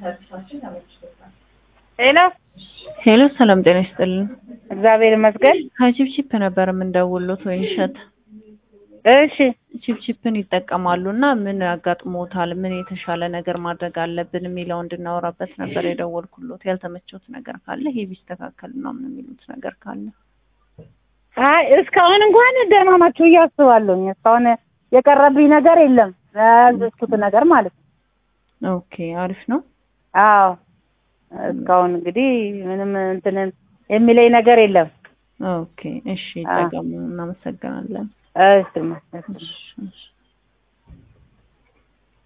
ሄሎ ሄሎ ሰላም ጤና ይስጥልን። እግዚአብሔር ይመስገን። ከቺፕቺፕ ነበር የምንደውሉት ወይ እሸት እሺ ቺፕቺፕን ይጠቀማሉ እና ምን ያጋጥሞታል፣ ምን የተሻለ ነገር ማድረግ አለብን የሚለው እንድናወራበት ነበር የደወልኩሎት። ያልተመቸውት ነገር ካለ ይሄ ቢስተካከል ነው ምን የሚሉት ነገር ካለ አይ እስካሁን እንኳን ደህና ናችሁ ብዬ አስባለሁኝ። እስካሁን የቀረብኝ ነገር የለም ያዘዝኩት ነገር ማለት ነው። ኦኬ አሪፍ ነው። አዎ እስካሁን እንግዲህ ምንም እንትን የሚለኝ ነገር የለም። ኦኬ እሺ፣ ይጠቀሙ። እናመሰግናለን። እሺ እሺ እሺ።